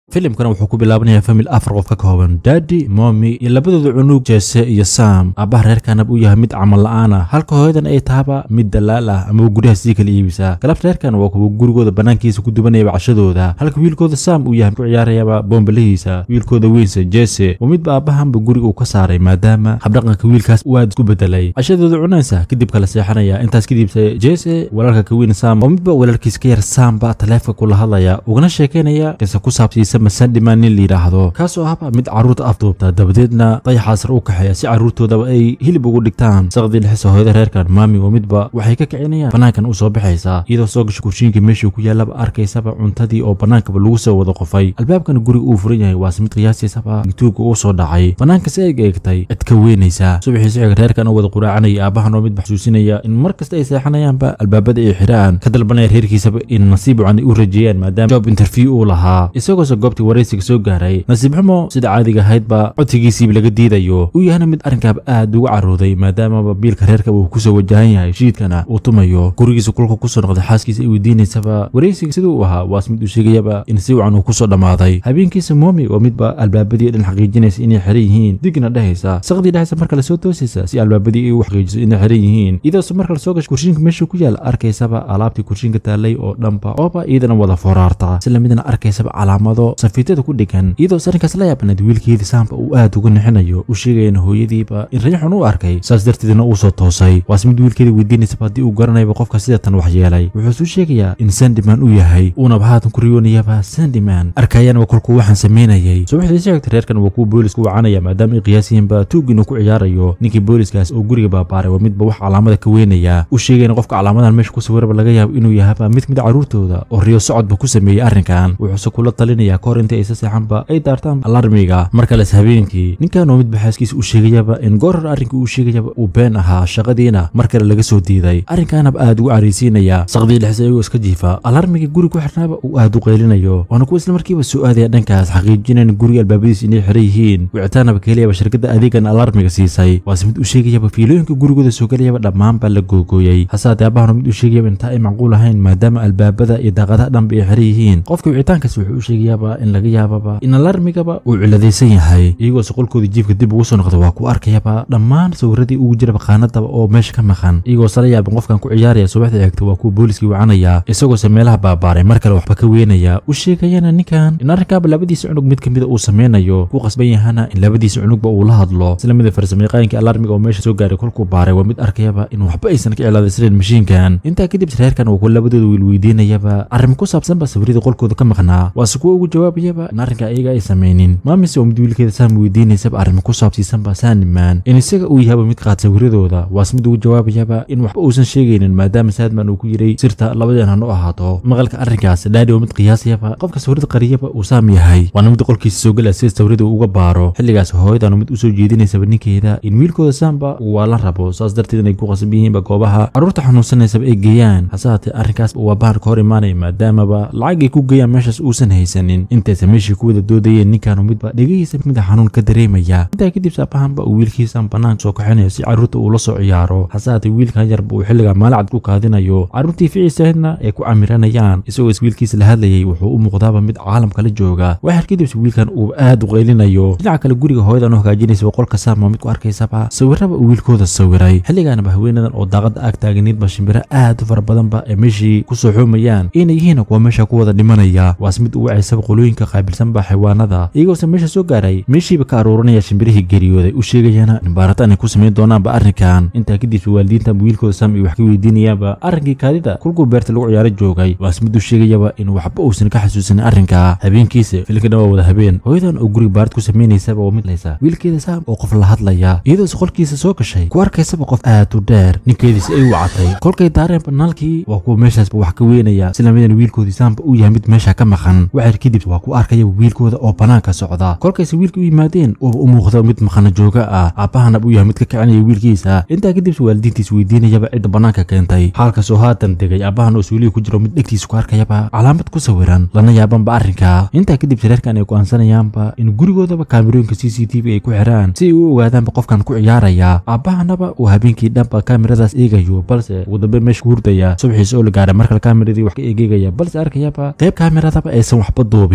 filimkana wuxuu ku bilaabanayaa famil afar qof ka kooban daadi momi iyo labadooda cunug jese iyo sam aabbaha reerkanaba uu yahay mid camal la-aan ah halka hooyadan ay tahaba mid dalaal ah ama guryaha sii kala iibisa galabta reerkan waa kuwa gurigooda banaankiisa ku dubanayaba cashadooda halka wiilkooda sam uu yahay ku ciyaarayaba boombalhiisa wiilkooda weynse jese waa midba aabbahanba guriga uu ka saaray maadaama habdhaqanka wiilkaas uu aad isku bedelay cashadooda cunaysa kadib kala seexanaya intaas kadibse jese walaalka ka weyn sam waa midba walaalkiis ka yar samba taleefka kula hadlaya ugana sheekeynaya qisa ku saabsiisa masandhiman nin layidhaahdo kaasoo ahba mid carruurta afduubta dabadeedna dayaxaasar u kaxeeya si carruurtoodaba ay hilib ugu dhigtaan saqdii dhexisa hooyada reerkan maami waa midba waxay ka kicinayaan banaankan u soo baxaysa iyadoo soo gasha kushiinka meeshuu ku yaallaba arkaysaba cuntadii oo bannaankaba lagu soo wada qofay albaabkana guriga uu furan yahay waase mid qiyaastiisaba gituuga uu soo dhacay bannaanka si eeg eegtay cid ka weynaysa subaxii siciga reerkan oo wada quraacanaya aabbahan oo mid xasuusinaya in mar kasta ay seexanayaanba albaabada ay xiraan ka dalbanaya reerkiisaba in nasiib wacan ay u rajeeyaan maadaama job interview uu lahaa isagoose goobtii waraysiga soo gaaray nasiib xumo sida caadiga ahaydba codsigiisiiba laga diidayo uu yahana mid arrinkaaba aad uga carooday maadaamaba biilka reerkaba uu kusoo wajahan yahay shiidkana uu tumayo gurigiisa kulka kusoo noqday xaaskiisa ay weydiinaysaba waraysiga siduu u ahaa waase mid uu sheegayaba in si wacan uu kusoo dhammaaday habeenkiisa moomi waa midba albaabadii dhan xaqiijinaysa inay xiran yihiin digna dhehaysa saqdii dhehaysa marka lasoo toosaysa si albaabadii ay u xaqiijiso inay xiran yihiin iyadoose marka lasoo gasho kurshiinka meeshuu ku yaala arkaysaba alaabtii kurshiinka taallay oo dhanba ooba iyadana wada foraarta isla midna arkaysaba calaamado safiitada ku dhegan iyadoo arrinkaas la yaabanayd wiilkeedii saamba uu aad uga nixinayo u sheegayana hooyadiiba in rajaxun u arkay saas darteedna uu soo toosay waase mid wiilkeedii weydiinaysaba haddii uu garanayaba qofka sidatan wax yeelay wuxuu suu sheegayaa in sandiman uu yahay uunaba haatan ku riyoonayaba sandiman arkayaanba kolkuu waxaan samaynayay subaxdii sheegtay reerkan waa kuwa booliska wacanaya maadaama ay qiyaasiyiinba tuug inuu ku ciyaarayo ninkii booliskaas oo guriga baabaaray waa midba wax calaamada ka weynaya u sheegayna qofka calaamadan meesha ku sawiraba laga yaabo inuu yahaba mid mid carruurtooda oo riyo socodba ku sameeyey arrinkan wuxuuse kula talinaya kahor inta aysa seexanba ay daartaan alarmiga mar kales habeenkii ninkan oo midba xaaskiisa u sheegayaba in goorhor arrinkii uu sheegayaba uu been ahaa shaqadiina mar kale laga soo diiday arrinkaanaba aad ugu caraysiinaya saqdii dhexse iyagoo iska jiifa alarmigii guri ku xirnaaba uu aad u qaylinayo waana kuwa isla markiiba soo aadaya dhankaas xaqiijinayn guriga albaabadiisa inay xiran yihiin wicitaanaba kaheliyaba shirkadda adeegan alarmiga siisay waase mid u sheegayaba fiilooyinka gurigooda soo gelayaba dhammaanba la googooyay hasaatee aabahana mid u sheegayaba intaa ay macquul ahayn maadaama albaabada iyo daaqadaha dhanba ay xiran yihiin qofka wicitaankaas wuxuu u sheegayaaba in laga yaababa in alarmigaba uu ciladaysan yahay iyagoose qolkoodii jiifka dib ugu soo noqda waa ku arkayaba dhammaan sawiradii ugu jiraba qaanadaba oo meesha ka maqan iyagoose la yaabin qofkan ku ciyaaraya subaxda eegta waa kuwa booliskii wacanaya isagoose meelaha baabaaray mar kale waxba ka weynaya u sheegayana ninkan in arrinkaaba labadiisa cunug mid kamida uu sameynayo ku qasban yahana in labadiisa cunugba uu la hadlo isla mida farsamayaqaayinkii alarmiga oo meesha soo gaaray kolkuu baaray waa mid arkayaba in waxba aysan ka cilaadaysnayn mashiinkan intaa kadib reerkan uu ku labadooda wiil weydiinayaba arrin ku saabsanba sawirada qolkooda ka maqnaa waase kuwa ugu jawaabayaba in arrinka iyaga ay samaynin maamise oo mid wiilkeeda saam weydiinaysaba arrimo ku saabsiisanba saaniman in isaga uu yahaba mid qaad sawiradooda waase mid ugu jawaabayaba in waxba uusan sheegaynin maadaama saadman uu ku yiray sirta labadeen han u ahaato maqalka arrinkaas dhaadhi oo mid qiyaasayaba qofka sawirada qariyaba uu saam yahay waana mid qolkiisa soo gelaya sida sawirada uu uga baaro xilligaas hooyadan mid usoo jeedinaysaba ninkeeda in wiilkooda saamba uu waa la rabo saas darteed inay ku qasban yihiinba goobaha carruurta xanuunsanaysaba ay geeyaan hase haatee arrinkaas uu aabbahan ka hor imaanaya maadaamaba lacag ay ku geeyaan meeshaas uusan haysanin intaysa meeshii ku wada doodayeen ninkaanu midba dhegihiisa mida xanuun ka dareemaya intaa kadib saabahanba uu wiilkiisan banaanka soo kaxinayo si carruurta uu la soo ciyaaro hase haatee wiilkan yarba uu xilliga maalacad ku kaadinayo carruurtii ficiisahaydna ay ku camiranayaan isagoo is wiilkiisa la hadlayay wuxuu u muuqdaaba mid caalamka la jooga waxar kadibse wiilkan uu aad u qaylinayo dhinaca kale guriga hooyadan u hagaajinaysaba qolka saama mid ku arkaysaba sawiraba uu wiilkooda sawiray xilligaanaba haweenadan oo daaqada aag taaganiidba shimbiro aad u fara badanba ee meeshii kusoo xoomayaan inay yihiin kuwa meesha ku wada dhimanaya waase mid u wacaysaba qolooyinka qaabilsanba xayawaanada iyagoose meesha soo gaaray meeshiiba ka aruuranaya shimbirihii geeriyooday u sheegayana in baaritaan ay ku samayn doonaanba arrinkan intaa kadibse waalidiintan wiilkooda saam ay wax ka weydiinayaanba arrinkii kaadida kulkuu beerta lagu ciyaaro joogay waase mid u sheegayaba in waxba uusan ka xasuusanin arrinka habeenkiisa filkana waa wada habeen hooyadan oo guriga baarid ku samaynaysaba waa mid laysa wiilkeeda saam oo qof la hadlaya iyadoose qolkiisa soo gashay ku arkaysaba qof aad u dheer ninkeediisa ay wacatay kolkay daareen banaalkii waa kuwa meeshaasba wax ka weynaya sila midan wiilkoodii saamba uu yahay mid meesha ka maqan waxar kadib waa ku arkayaba wiilkooda oo banaanka socda kolkayse wiilka u yimaadeen uuba u muuqda mid maqana jooga ah aabbahanab uu yahay mid ka kicinaya wiilkiisa intaa kadibse waalidiintiis weydiinayaba cidda banaanka keentay xaalkaasoo haatan degay aabbahan oo suulihi ku jiro mid dhegtiisa ku arkayaba calaamad ku sawiran lana yaabanba arrinka intaa kadib reerkan ay go'aansanayaanba in gurigoodaba kaamirooyinka c c t v ay ku xiraan si ay u ogaadaanba qofkan ku ciyaaraya aabbahanaba uu habeenkii dhanba kaamiradaas eegayo balse ugu dambe meesha ku hurdaya subaxiisa oo la gaaray markale kaamiradii wax ka eegeegaya balse arkayaba qayb kaamirada aysan waxba duubin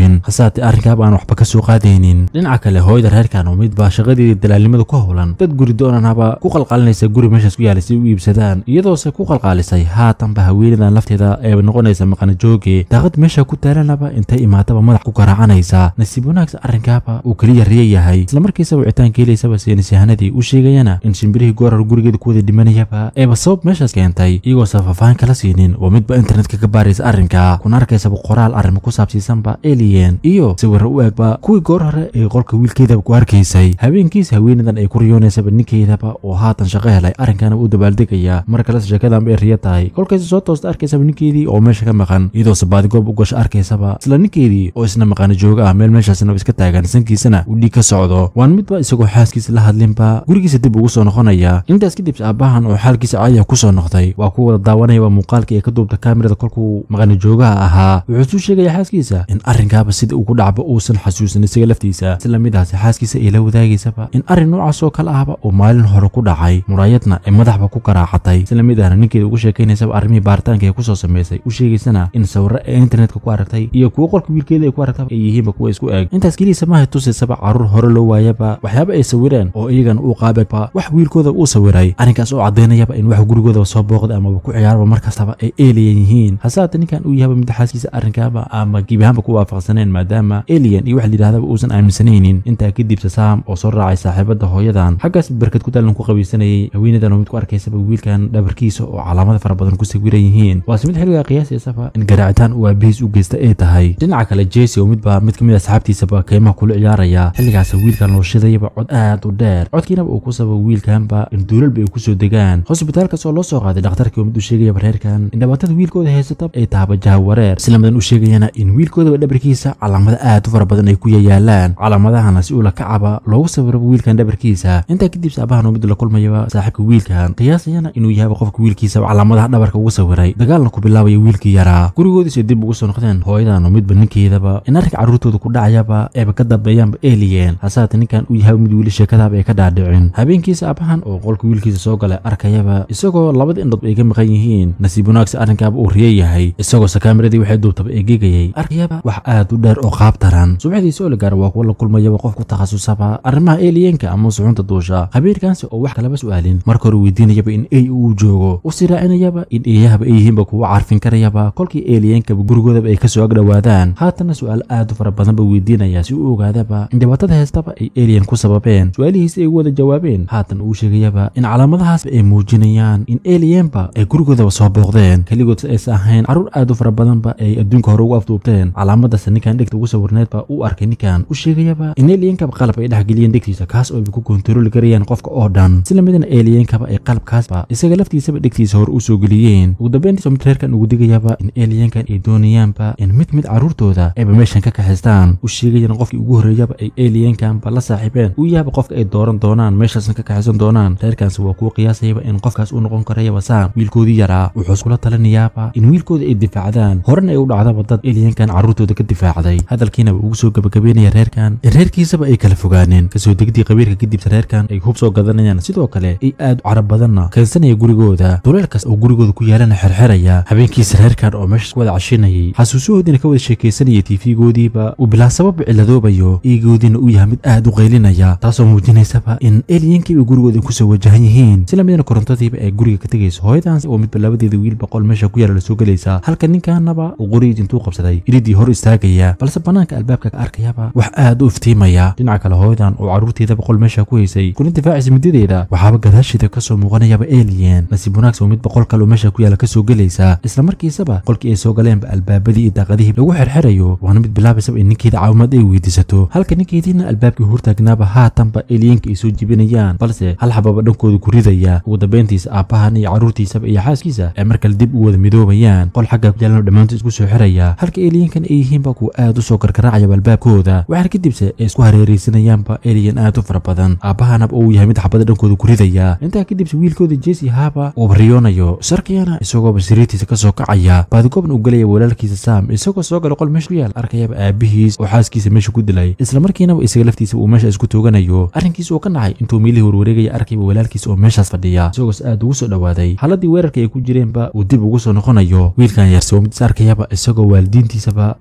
hubin hasaatee arrinkaaba aan waxba ka soo qaadaynin dhinaca kale hooyada reerkan oo midbaa shaqadeedii dalaalnimada ku howlan dad guri doonanaba ku qalqaalinaysa guri meeshaas ku yaala si u iibsadaan iyadoose ku qalqaalisay haatanba haweenadan lafteeda eeba noqonaysa maqana jooge daaqad meesha ku taalanaba intay imaataba madax ku garaacanaysa nasiib wanaagsa arrinkaaba uu keliya riya yahay islamarkiisa wicitaanka helaysaba seenisyahanadii u sheegayana in shimbirihii goorar gurigeeda ku wada dhimanayaba eeba sabab meeshaas keentay iyagoosa faahfaahin kala siinin waa midba internetka ka baaraysa arrinka kuna arkaysaba qoraal arrimo ku saabsiisanba alien iyo sawirra u eegba kuwii goor hore ee qolka wiilkeedaba ku arkaysay habeenkiis haweenadan ay ku riyoonaysaba ninkeedaba oo haatan shaqo helay arrinkana u dabaaldegaya mar kales sheekadanba ay riya tahay kolkaysa soo toosta arkaysaba ninkeedii oo meesha ka maqan iyadoose baadigoob u gasho arkaysaba isla ninkeedii oo isna maqana jooga ah meel meeshaasna iska taagan sankiisana uu dhiig ka socdo waan midba isagoo xaaskiisa la hadlinba gurigiisa dib ugu soo noqonaya intaas kadib aabbahan oo xaalkiisa caadiya ku soo noqday waa ku wada daawanayaba muuqaalkii ay ka duubta kaamirada kolkuu maqana joogaha ahaa wuxuu suu sheegaya xaaskiisa in arrinkaaba sida uu ku dhacba uusan xasuusan isaga laftiisa isla midaasi xaaskiisa ay la wadaagaysaba in arrin noocaas oo kale ahba uu maalin hore ku dhacay muraayadna ay madaxba ku garaacatay isla mid ahna ninkeeda ugu sheekaynaysaba arrimihii baaritaanka ee kusoo samaysay u sheegaysana in sawirro ee internetka ku aragtay iyo kuwo qolka wiilkeeda ay ku aragtaba ay yihiinba kuwa isku eg intaas keliisa maahay tusaysaba carruur hore loo waayaba waxyaaba ay sawireen oo iyagana uu qaababa wax wiilkooda uu sawiray arrinkaas oo caddaynayaba in wax gurigoodaba soo booqda amaba ku ciyaaraba markastaba ay eeliyan yihiin hasaate ninkan uu yahaba mid xaaskiisa arrinkaaba ama gebi ahaanba ku waafaqsaneen maadaama alien iyo wax layidhahdaba uusan aaminsanaynin intaa kadib sasaam oo soo raacay saaxiibada hooyadan xaggaas barkad ku daalan ku qabaysanayay haweenadan oo mid ku arkaysaba wiilkan dhabarkiisa oo calaamada fara badan ku sawiran yihiin waase mid xilligaa qiyaasaysaba in garaacitaan uu aabihiis u geysta ay tahay dhinaca kale jesi oo midba mid ka mid a asxaabtiisaba kaymaha kula ciyaaraya xilligaas wiilkan loo shidayaba cod aad u dheer codkiinaba uu ku sababa wiilkanba in duulalba ay kusoo degaan hosbitaalkaas oo loo soo qaaday dhakhtarkii oo mid u sheegayaba reerkan in dhibaatada wiilkooda haysata ay tahaba jahawareer islamadan u sheegayana in wiilkoodaba dhabarkiisa calaamado aad u fara badan ay ku yayaalaan calaamadahana si uu la kacaba loogu sawiraba wiilkan dhabarkiisa intaa kadib saabahan oo mid la kulmayaba saaxiibka wiilkan qiyaasayana inuu yahaba qofka wiilkiisaba calaamadaha dhabarka ugu sawiray dagaalna ku bilaabaya wiilkii yaraa gurigoodiisa dib ugu soo noqdeen hooyadan oo midba ninkeedaba in arrinka carruurtooda ku dhacayaba eeba ka dambeeyaanba alien hasaate ninkan uu yahaba mid wiili sheekadaaba ay ka dhaadhicin habeenkiisa abahan oo qolka wiilkiisa soo galay arkayaba isagoo labada indhood ay ka maqan yihiin nasiib wanaagsa arrinkaaba uu riya yahay isagoo sakaameradii waxay duubtaba eegegayay arkayaba wax aad u dheer oo qaab taran subaxdiisa oligaar waa kuwa la kulmayaba qof ku takhasusaba arrimaha aliyenka ama suxunta duusha khabiirkaansi oo wax kalaba su'aalin marka hore weydiinayaba in ey uu joogo u siraacinayaba in eeyahaba ay yihiinba kuwa carfin karayaba kolkii aliyenkaba gurigoodaba ay kasoo agdhowaadaan haatana su'aal aad u fara badanba weydiinaya si uu ogaadaba in dhibaatada heystaba ay alien ku sababeen su-aalihiisi ay u wada jawaabeen haatan uu sheegayaba in calaamadahaasba ay muujinayaan in aliyenba ay gurigoodaba soo booqdeen keligood si aysa ahayn carruur aad u fara badanba ay adduunka hore ugu afduubteen calaamadaas ninkan dhegta ugu sawirneedba uu arkay ninkan u sheegayaba in aliyenkaba qalab ay dhexgeliyeen dhegtiisa kaas oo ay ku kontarooli karayaan qofka oo dhan sila midana aliyenkaba ay qalabkaasba isaga laftiisaba dhegtiisa hore u soo geliyeen ugu dambeyntiisa mid reerkan ugu digayaba in aliyenkan ay doonayaanba in mid mid carruurtooda ayba meeshan ka kaxaystaan u sheegayana qofkii ugu horreeyaba ay aliyenkanba la saaxiibeen uu yahaba qofka ay dooran doonaan meeshaasna ka kaxaysan doonaan reerkaansi waa kuwa qiyaasayaba in qofkaas uu noqon karayaba saam wiilkoodii yaraa wuxuu iskula talinayaaba in wiilkooda ay difaacdaan horena ay u dhacdaba dad aliyenkan carruurtooda ka difaacday hadalkiinaba ugu soo gabagabeynaya reerkan in reerkiisaba ay kala fogaaneen kasoo degdii qabiirka kadibsa reerkan ay hub soo gadanayaan sidoo kale ay aad u carab badanna keensanaya gurigooda duleelkaas oo gurigooda ku yaalana xerxeraya habeenkiisa reerkan oo meeshaas ku wada cashinayay xasuusahoodiina ka wada sheekaysanaya tiifigoodiiba uu bilaa sababa ciladoobayo iigoodiina uu yahay mid aad u qaylinaya taasoo muujinaysaba in eliyenkiiba gurigooda kusoo wajahan yihiin sila midana korontadiiba ay guriga ka tegayso hooyadaans oo midba labadeeda wiil boqol meesha ku yaala lasoo gelaysa halka ninkanaba uu qoriid intuu qabsaday iridii hor istaagaya balse banaanka albaabka ka arkayaba wax aad u iftiimaya dhinaca kale hooyadan oo carruurteeda boqol meesha ku haysay kuna difaacaysa midadeeda waxaaba gadaasheeda kasoo muuqanayaba alien nasiib wanaagsan oo mid boqol kale oo meesha ku yaala kasoo gelaysa isla markiisaba qolkii ay soo galeenba albaabadii iyo daaqadihii lagu xerxerayo waana mid bilaabaysaba in ninkeeda caawimaad ay weydiisato halka ninkeediina albaabkii hortaagnaaba haatanba aliyenka ay soo jibinayaan balse hal xababa dhankooda ku ridaya ugu dambeyntiisa aabbahan iyo carruurtiisaba iyo xaaskiisa ay mar kale dib u wada midoobayaan qol xagga ku yaalano dhammaantood isku soo xiraya halka aliyenkan ay yihiinba kuwa aad u soo karkaraacayaba albaabkooda waxaana kadibse ay isku hareeraysanayaanba alien aad u fara badan aabbahanaba uu yahay mid xabada dhankooda ku ridaya intaa kadibse wiilkooda jesi haaba uu bariyoonayo sarkiyana isagooba sariirtiisa kasoo kacaya baadigoobna uu gelaya walaalkiisa sam isagoo soo gala qol meesha ku yaal arkayaba aabihiis oo xaaskiisa meesha ku dilay isla markiinaba isaga laftiisa uu meesha isku tooganayo arrinkiisa oo ka nacay intuu meelihii warwareegaya arkayba walaalkiisa oo meeshaas fadhiya isagoos aad ugu soo dhowaaday haladii weerarka ay ku jireenba uu dib ugu soo noqonayo wiilkan yarse oo mid is arkayaba isagoo waalidiintiisaba gacantooda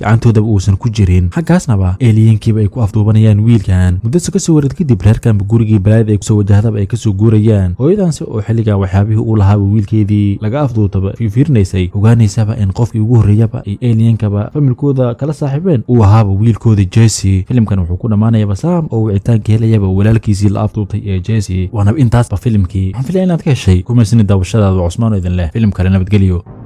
uusan ku jirin xaggaasnaba eeliyankiiba ay ku afduubanayaan wiilkan muddose kasoo wareed kadib reerkanba gurigii balaayada ay kusoo wajahdaba ay kasoo guurayaan hooyadansi oo xilligan waxyaabihii uu lahaaba wiilkeedii laga afduutaba fiirinaysay ogaanaysaba in qofkii ugu horreeyaba ay eeliyankaba familkooda kala saaxiibeen uu ahaaba wiilkooda jesse filimkan wuxuu ku dhammaanayaba saam oo wicitaanka helayaba walaalkiisii la afduutay ee jesse waanaba intaasba filimkii waxaan filaya inaad ka heshay kumaysani daawashadaada cusmaan oo idin leh filim kale nabadgelyo